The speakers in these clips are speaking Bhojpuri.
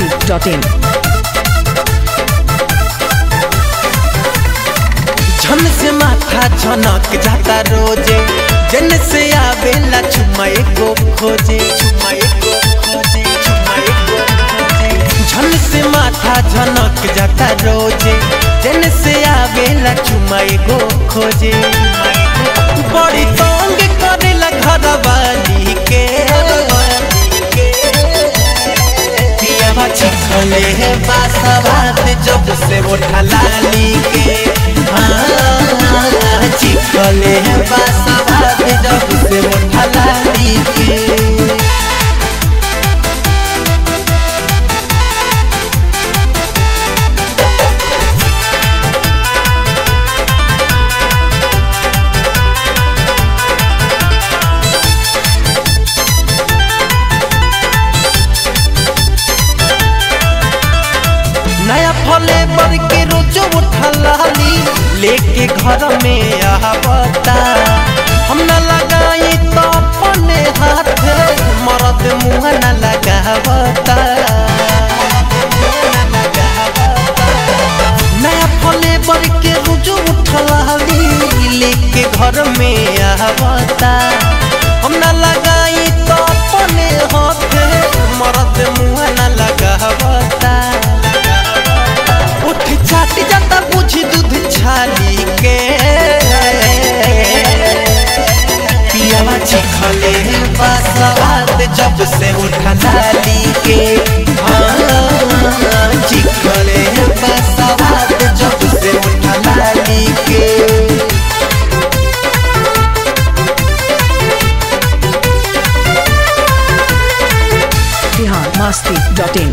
masti.in. झन से माथा झनक जाता रोजे जन से आवेला चुमा एको खोजे चुमा एको खोजे चुमा एको खोजे झन से माथा झनक जाता रोजे जन से आवेला चुमा एको खोजे बड़ी तंग करेला घर वाली के पियावा छिखले है बासवात जब से वो ढलाली के हाँ, छिखले है बासवात जब से वो ढलाली के नया फले बर के रोजो उठलाली लेके घर में आवता हम न लगाई तो अपने हाथ मरद मुँह न लगावता नया फले बर के रोजो उठलाली लेके घर में आवता हम न लगाई तो अपने हाथ मरद मुँह न लगावता उठ चाट जाता बुझ दूध छाली के पियावा चिखले बसवाद जब से उठा लाली के हाँ, चिखले बसवाद जब से उठा लाली के Bihar masti.in.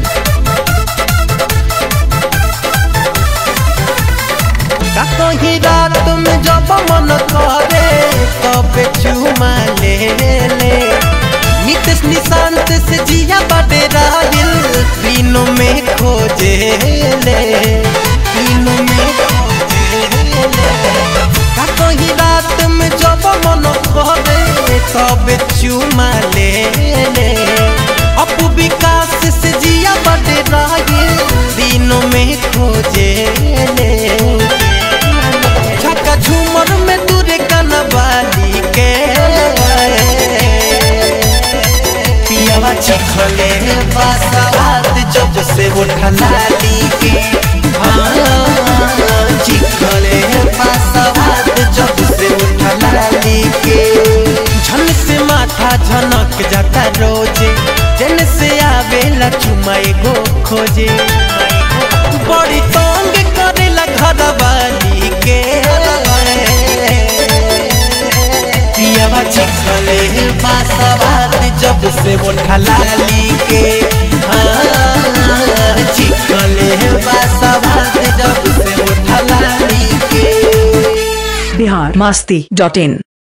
का कहीं रात में जब मन करे तब चुमा ले ले नितेश निशांत से जिया बड़े राहिल तीनों में खोजे ले तीनों में खोजे ले का कहीं रात में जब मन करे तब चुमा ले ले अपू विकास से जिया बड़े राहिल तीनों में खोजे ले छक्का झूमर में दूरे कनवाली के पियावा चिखले बसवाद जब से उठलाली के हाँ, चिखले बसवाद जब से उठलाली के झन से माथा झनक जाता रोजे जन से आवेला चुमा एगो खोजे बड़ी तंग करेला घर वाली के पियावा चिखले बासवाद जब से वो ढलाली के हाँ, चिखले बासवाद जब से वो ढलाली के Bihar masti.in.